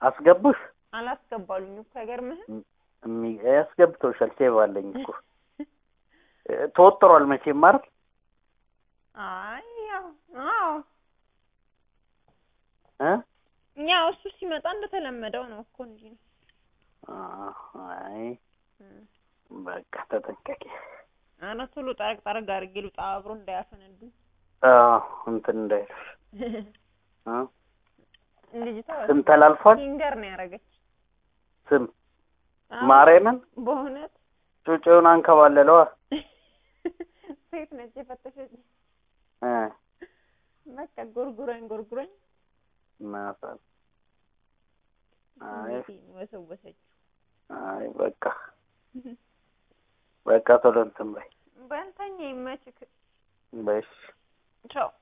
አስገቡሽ አላስገባሉኝ እኮ አይገርምህም? እሚ- ያስገብተውሻል። ሴቭ አለኝ እኮ እ፣ ተወጥሯል መቼም አይደል? አይ ያው አዎ እ? ያው እሱ ሲመጣ እንደተለመደው ነው እኮ እንጂ ነው። አ- አይ እም። በቃ ተጠንቀቂ። ኧረ ቶሎ ጠረቅ ጠረቅ አድርጌ ልውጣ አብሮ እንዳያፈነዱኝ። አዎ እንትን እንዳይልሽ እ? ልጅቷ ስም ተላልፏል። ፊንገር ነው ያደረገች። ስም አዎ፣ ማርያምን በእውነት ጩጬውን አንከባለለዋ ሴት ነች የፈተሸች። እ በቃ ጎርጉረኝ ጎርጉረኝ እናቷን አይ ስሜቴን ወሰወሰችው። አይ በቃ በቃ ቶሎ እንትን በይ በልተኛ ይመችክ። በሽ ቻው